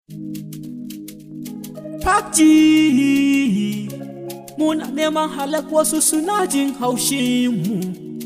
Fakji muna neman halak wasu suna jin haushinmu.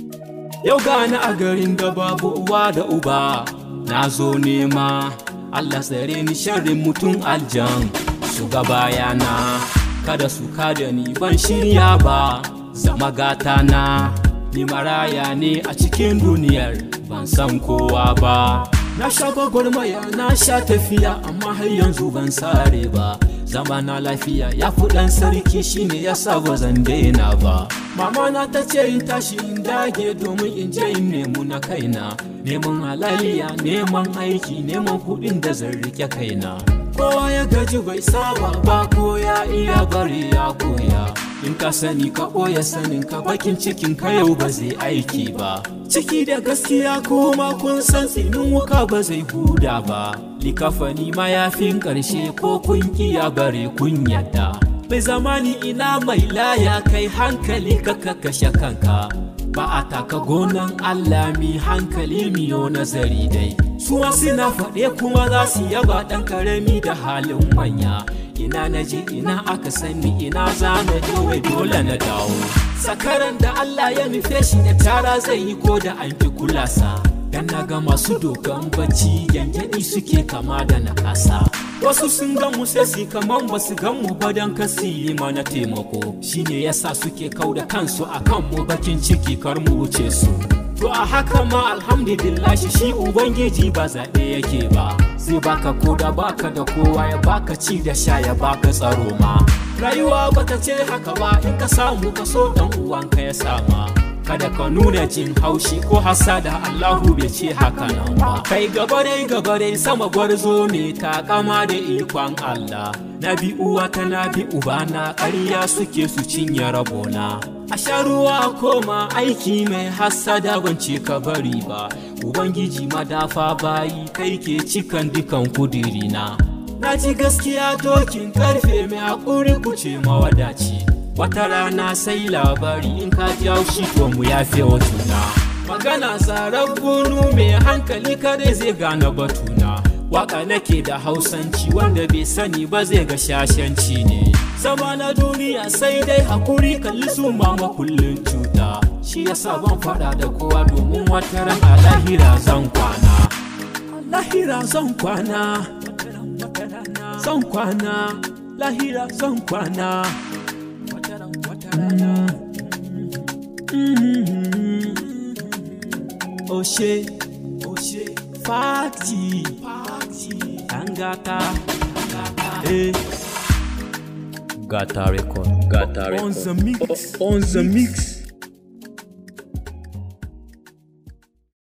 Yau gani a garin da babu uwa da uba, na zo nema Allah tsare ni sharrin mutum aljan su ga bayana. Kada su kada ni ban shirya ba, zama gata na. Ni maraya ne a cikin duniyar ban san kowa ba. Na sha gwagwarmaya na sha tafiya amma har yanzu ban sare ba. zama na lafiya ya fi ɗan sarki shine ya sa ba zan daina ba mama na ta ce in tashi in dage domin in je in nemu na kaina neman halaliya neman aiki neman kuɗin da zan rike kaina kowa ya gaji bai saba ba ko ya iya bari ya koya in ka sani ka ɓoye sanin ka bakin cikin ka yau ba zai aiki ba ciki da gaskiya kuma kun san tsinin wuka ba zai huda ba likafani mayafin ƙarshe ko kun kiya bare kun yadda bai zamani ina mai laya kai hankali ka kashe kanka ba a taka gonan Allah mi hankali miyo nazari dai su suna faɗe kuma za su yaba ɗan ƙarami da halin manya ina na je ina aka sani ina za na je wai dole na dawo sakaran da Allah ya nufe shi da tara zai yi ko da an fi kulasa dan na ga masu dokan bacci yangyadi suke kama da na kasa wasu sun gan mu sai su kaman ba su gan mu ba dan kasi yi mana taimako shine yasa suke kau da kansu akan mu bakin ciki kar mu wuce su to a haka ma alhamdulillah shi ubangiji ba zaɓe yake ba zai baka koda baka da kowa ya baka ci da sha ya baka tsaro ma rayuwa bata ce haka ba in ka samu ka so dan uwanka ya sama kada ka nuna jin haushi ko hasada Allahu bai ce haka nan ba kai gaba dai gaba dai sama gwarzo ne ta kama da ikon Allah na bi uwa ta na bi uba na ƙarya suke su cinye rabona a sha ruwa koma aiki mai hasada ban ce ka bari ba ubangiji madafa bayi kai ke cikan dukan kudirina na ji gaskiya dokin karfe mai haƙuri kuce mawadaci wata rana sai labari in ka ji haushi to mu yafe wa juna magana tsarar bunu mai hankali kare zai gane batuna waka nake da hausanci wanda bai sani ba zai ga shashanci ne zama na duniya sai dai hakuri kalli su mama kullum cuta shi yasa ban fada da kowa domin wata ran a lahira zan kwana lahira zan kwana zan kwana lahira zan kwana Oshe, Oshe, Fati, Fati, Angata, Angata, eh. Gata record. Gata record. On the mix. On the mix.